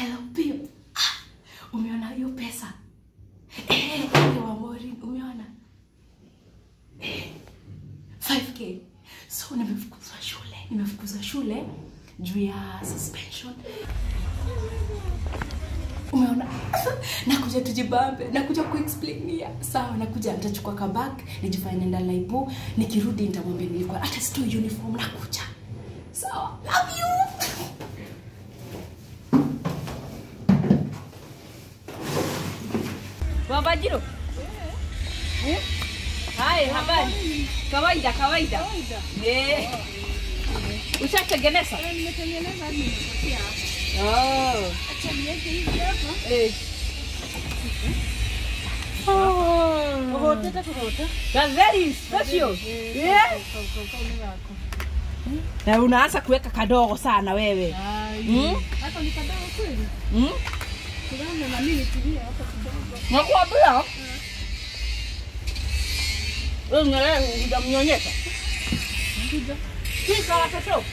hello babe ah, umeona hiyo pesa eh, ile wa Maureen umeona eh, 5k so nimefukuzwa shule nimefukuzwa shule juu ya suspension umeona nakuja tujibambe nakuja kuexplainia sawa nakuja nitachukua kabak nijifanye nenda laibu nikirudi nitamwambia nilikuwa hata sitoi uniform nakuja sawa love you Wabajiro. Eh? Hai, habari. Kawaida, kawaida. Eh. Ushatengeneza? Nimetengeneza hadi nimepatia hapa. Oh. Acha niweke hivi hapa. Eh. Oh. Kuhoteta kuhota. That's very special. Yeah. Na unaanza kuweka kadogo sana wewe. Mm? Hata ni kadogo kweli. Mm? Kulana na mimi tulia hapa kidogo. Nakwambia. Wewe unaelewa hujamnyonyesha? Kuja. Kika watoto.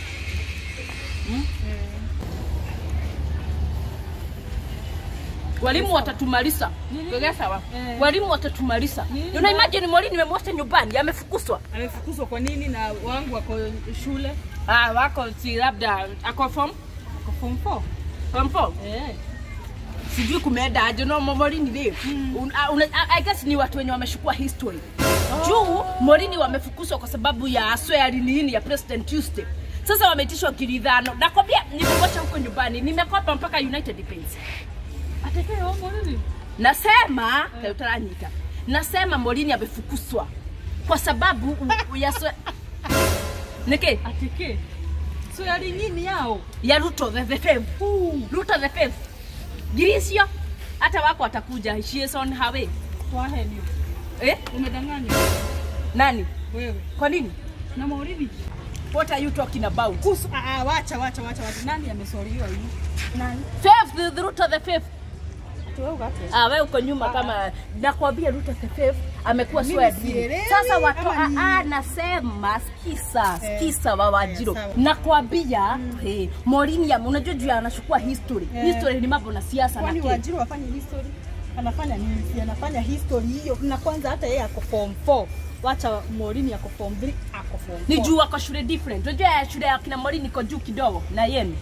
Walimu watatumaliza. Kega sawa. Eh. Walimu watatumaliza. Nini? Una imagine mwalimu nimemwacha nyumbani amefukuzwa. Amefukuzwa kwa nini na wangu wako shule? Ah, wako si labda ako form Kwa form 4. form 4. Eh. Sijui kumeenda aje no Morini ni. Un, ah, una, I guess ni watu wenye wameshukua history. Juu Morini wamefukuzwa kwa sababu ya swearing nini ya President Tuesday. Sasa wameitishwa kilidhano. Nakwambia nimemwacha huko nyumbani. Nimekopa mpaka United Pens. Atekee wangu nini? Nasema eh. utaranyita. Nasema Morini amefukuzwa kwa sababu u- u- ya swe... Niki Atekee. So yali nini yao? ya Ruto the, the fifth. Ruto the fifth. Girisio hata wako watakuja. She is on her way. Kwa heli. Eh? Umedanganya Nani? wewe. Kwa nini? Na Mauridi. What are you talking about? Kusu, ah, ah, wacha wacha wacha wacha. Nani amesoriwa hii? Nani? Fifth, the, the Ruto the fifth. Wewe ukate. Ah, wewe uko nyuma kama nakwambia Ruto the fifth amekuwa Mimi sweared in. sielewi Sasa watu ama ni- ah, ah, nasema skisa Eh, skisa wa Wajiro. eh, sawa. Nakwambia hey, Morini ya unajua juu ya anachukua history. Eh. History ni mambo na siasa na Kwani kile. Wajiri wafanye history? Anafanya nini? Si anafanya history hiyo. Na kwanza hata yeye ako form 4. Wacha Morini ako form 3, ako form 4. Ni juu wako shule different. Unajua ya shule ya kina Morini iko juu kidogo na yenu.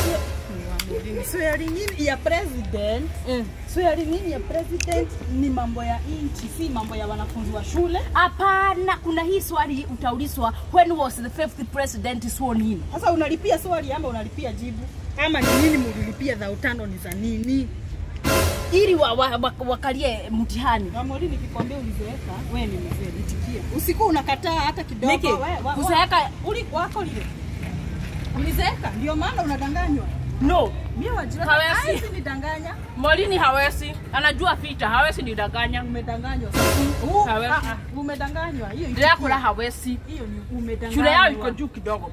Swearing in ya president, Mm. swearing in ya president ni mambo ya nchi, si mambo ya wanafunzi wa shule. Hapana, kuna hii swali utaulizwa when was the fifth president sworn in? Sasa unalipia swali ama unalipia jibu? Ama ni nini mulilipia za utano ni za nini? ili wa, wa, wa, wakalie mtihani. Na Morini nikikwambia ulizeeka, wewe ni mzee, nitikia. Usiku unakataa hata kidogo. Niki, we- wa- wa- kuzeeka- uli wako lile. Ulizeeka, ndio maana unadanganywa. No, Mimi wajira Hawezi. hawezi nidanganya. Morini hawezi, anajua vita, hawezi nidanganya. Umedanganywa sasa. Uh, Hawezi. ah, ah, umedanganywa. Hiyo Dracula itikia. hawezi. Hiyo ni umedanganywa. Shule yao iko juu kidogo.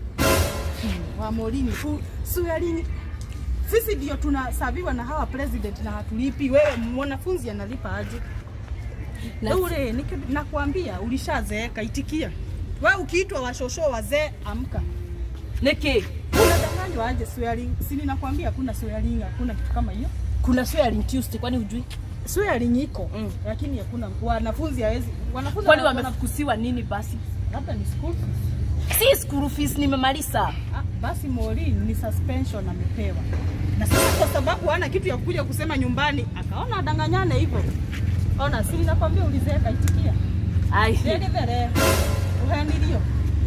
wa Morini. Fu- Swearing. Sisi ndio tunasaviwa na hawa president na hatulipi. Wewe mwanafunzi analipa aje? Na- Ule niki- nakwambia ulishazeeka, itikia. Wewe ukiitwa washosho wazee, amka. Niki, Unadanganywa aje swearing? Si ninakwambia kuna swearing, hakuna kitu kama hiyo. kuna swearing Tuesday, kwani hujui? Swearing iko Mm. lakini hakuna wanafunzi hawezi wanafunzi Kwani wana- wamefukusiwa nini basi? labda ni school fees. Si school fees nimemaliza. Ah, basi Maureen ni suspension amepewa, na sasa kwa sababu hana kitu ya kuja kusema nyumbani, akaona adanganyane hivyo. Ona, si nakwambia ulizeeka, itikia Ai, Dede vere uhenilio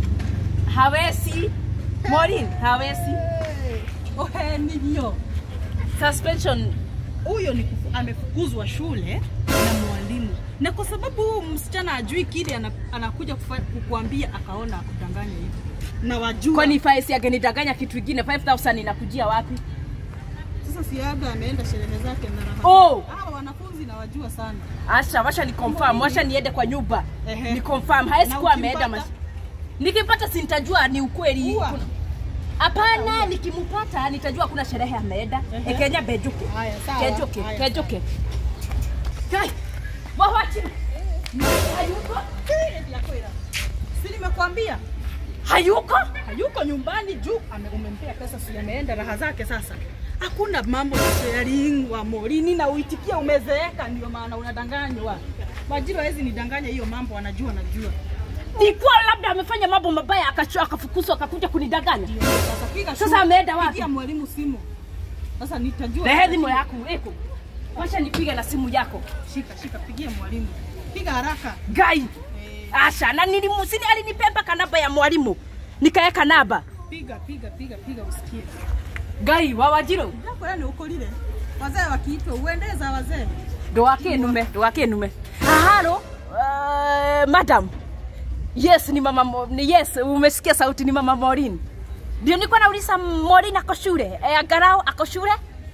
hawezi. Morini hawezi. uhenilio. Suspension Huyo ni kufu- amefukuzwa shule na mwalimu, na kwa sababu huyu msichana ajui kile ana, anakuja kufa- kukuambia, akaona akudanganya hivyo, na wajua kwani faisi agenidanganya kitu kingine 5000 inakujia wapi? Sasa si labda ameenda sherehe zake na raha. Oh. Hawa wanafunzi nawajua sana. Asha, washa ni confirm, washa niende kwa nyumba. Ehe. Ni confirm, hawezi Na kuwa ameenda ukimpata? mas... Nikipata si nitajua ni ukweli. Ua. Kuna- Hapana, nikimpata nitajua kuna sherehe ameenda. Ehe. Ekenya bejuke. Haya, sawa. Kejuke, Haya, kejuke. Kai. Wawachi. Hayuko? Eh, vyakwera. Si nimekwambia Hayuko? hayuko nyumbani juu ame- umempea pesa, si ameenda raha zake sasa. Hakuna mambo ya sharing wa Morini na uitikia umezeeka, ndio maana unadanganywa. Majiro hawezi nidanganya hiyo mambo, anajua najua. Nikuwa labda amefanya mambo mabaya akacho akafukuzwa akakuja kunidanganya. Ndio sasa piga Sasa simu. ameenda wapi? Pigia mwalimu simu. Sasa nitajua. Lehe simu yako eko. Wacha nipige na simu yako. Shika shika, pigia mwalimu. Piga haraka. Gai. Eh, Asha na nilimusini alinipemba kanaba ya mwalimu. Nikaeka naba. piga piga piga piga usikie. Gai wa Wajiro. Jambo yani uko lile. Wazee wakiitwa uendeza wazee. Ndo wake nume, ndo wake nume. Halo, uh, madam. Yes, ni mama Mo- ni yes, umesikia sauti ni mama Morin. Ndio nilikuwa nauliza Morin ako shule. E, Agarao ako shule?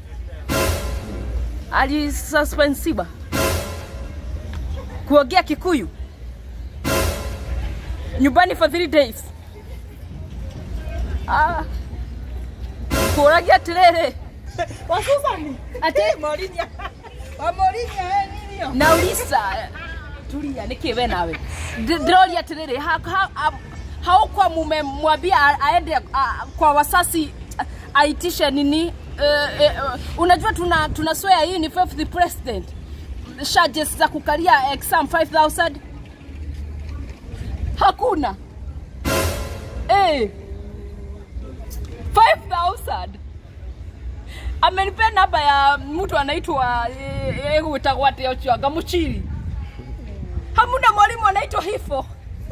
Alisuspensiwa. Kuongea Kikuyu. Nyumbani for three days. Ah. Kuragia tirere. Wasusani. Ate Morini. Wa Morini eh nini hiyo? nauliza tulia niki we nawe Ndi- ndiroria atiriri ha- ha- am- haukwa mumemwambia a- aende a- kwa wasasi a- aitishe nini uh, uh, unajua tuna tuna swear hii ni fifth president charges za kukalia exam 5000 hakuna eh 5000 amenipea namba ya mtu anaitwa gwitagwo atä å cio anga må ciri hamuna mwalimu anaitwa hifo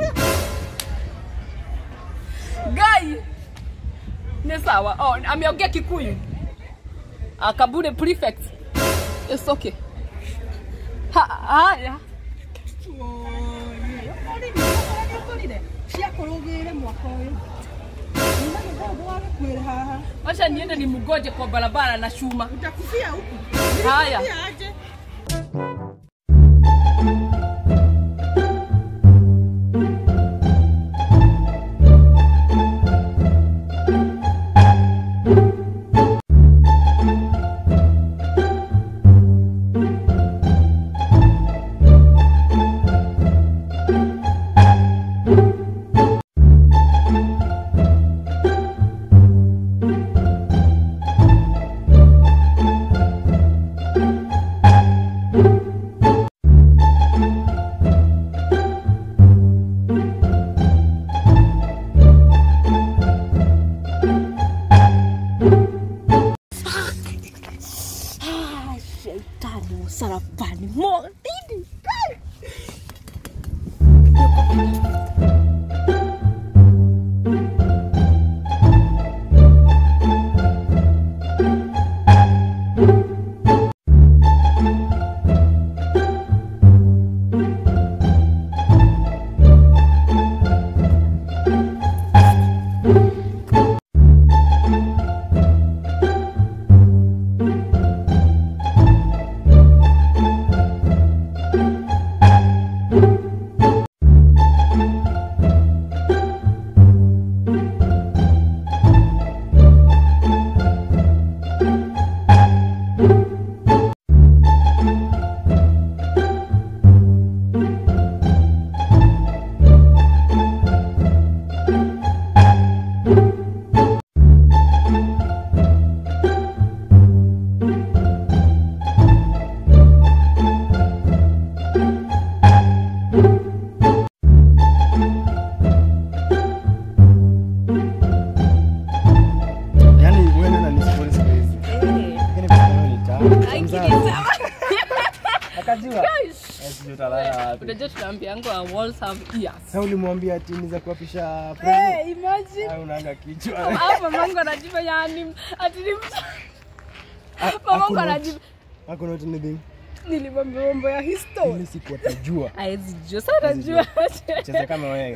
ngai nä sawa oh, ameongea kikuyu akabure prefect It's okay Ha- haya ciakårå mwaka å yå nagäkwä haha wacha niende ni mgoje kwa barabara na chuma utakufia huku haya Pia aje Ah, Shetani msalabani morini. Yaani wewe na nisiponi siku hizi. Lakini kwa sababu ni tamu. Mzazi. Akajua. Sijui utalala wapi. Unajua tunaambiangwa walls have ears. Sasa ulimwambia ati ni za kuapisha Eh, president. imagine. Au unaanga kichwa. Ah, mamangu anajiba yani ati ni mtu. Ah, Mamangu hakuna- anajiba Hakuna not anything. nilimwambia mambo ya history. Ile siku atajua. Haezi jua sana jua. Cheza kama wewe.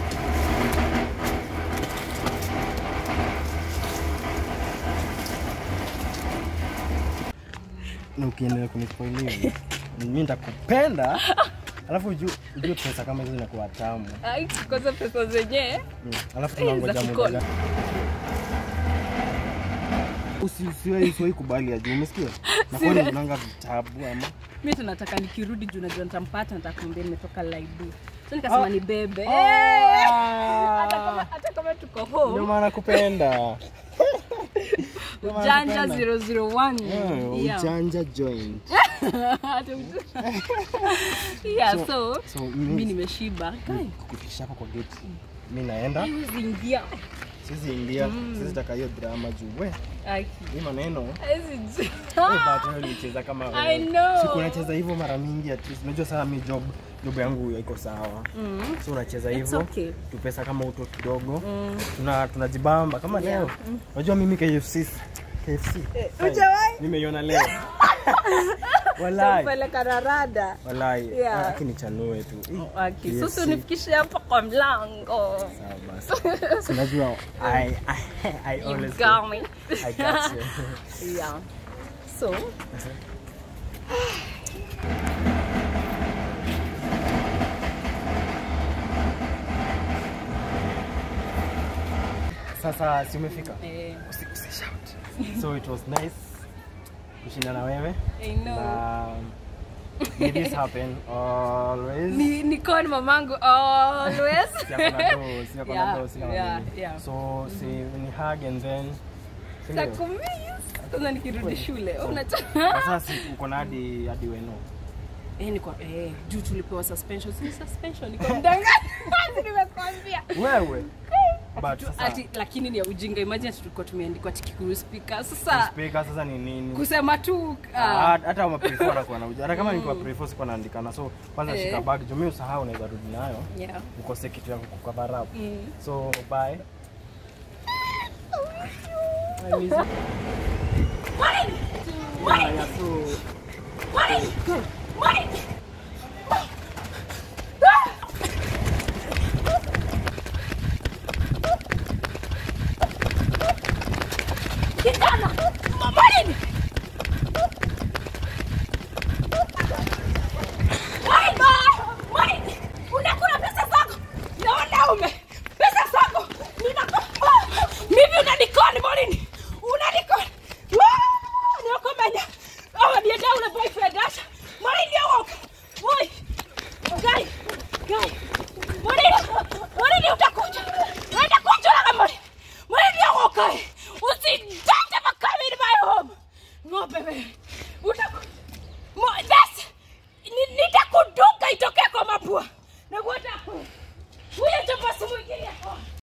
Na ukiendelea kunispoil hivi, mimi nitakupenda. Alafu ujue ujue pesa kama hizo zinakuwa tamu. Ai, kwanza pesa zenyewe. Mm. Alafu Eh, tunangoja za muda kukona. gani? Usi- usiwahi usiwahi kubali ajue, umesikia? Na kwani Serious? unanga vitabu ama mi tunataka nikirudi juu najua nitampata nitakwambia nimetoka laibu so nikasema Ah. ni bebe Ah. hata kama hata kama tuko ndio home maana kupenda. ujanja 001 Eh, Yeah. ujanja joint. Hata uj- yeah So- so So mi mimi nimeshiba Kai, kufikisha hapo kwa gate. Mimi naenda, haiwezi ingia siwezi ingia, siwezi taka hiyo drama juu we. Aki. Hii maneno Haiwezi ji- Eh, but wewe ulicheza kama wewe. I know. Siku unacheza hivyo mara mingi at least. Unajua sasa mi job job yangu iko sawa. So unacheza It's hivyo. okay. Tu pesa kama uto kidogo. Tuna tunajibamba kama leo. Unajua mimi KFC KFC. Hujawahi? Nimeiona leo. Walai. Peleka na rada Walai. Yeah. Lakini chanue tu. Ih, Aki, KFC. sasa unifikishe hapa kwa mlango Sawa basi. Si unajua I I I You always got me. I got you. yeah. So, Sasa si umefika? eh, Usi, usi shout. So it was nice kushinda na wewe. I know. Na may this happen always. Ni Nicole mamangu always. Siyako na do, siyako na Yeah, do, sina yeah, manini. yeah. So si ni hug and then si ndio? Takumiss. Sasa nikirudi shule. Unata Sasa si uko na hadi hadi weno. Eh, niko eh, juu tulipewa suspension. Si suspension niko mdanganya. Nimekwambia. Wewe. But sasa Ati lakini ni ya ujinga. Imagine tulikuwa tumeandikwa tikikuru speaker. Sasa speaker sasa ni nini? kusema tu Ah, ah, hata wa prefer anakuwa na uja. Hata kama nilikuwa prefer sikuwa naandikana. So kwanza Eh. shika bag, juu mimi usahau unaweza rudi nayo. yeah. Ukose kitu ya kucover up. Mm. So bye. Haya, so unakula pesa zako na wanaume pesa zako ninako mimi unanikoni morini unanikoni niokomenya awadienda ule boyfriend asha morini owoka moi gai gai morini morini utakuja utakuja na morini morini owoka usijanje makamini my home ng'ombe wewe utakuja Mo- that's ni- nitakuduka itokee kwa mapua nakuota huyo chapasi mwingine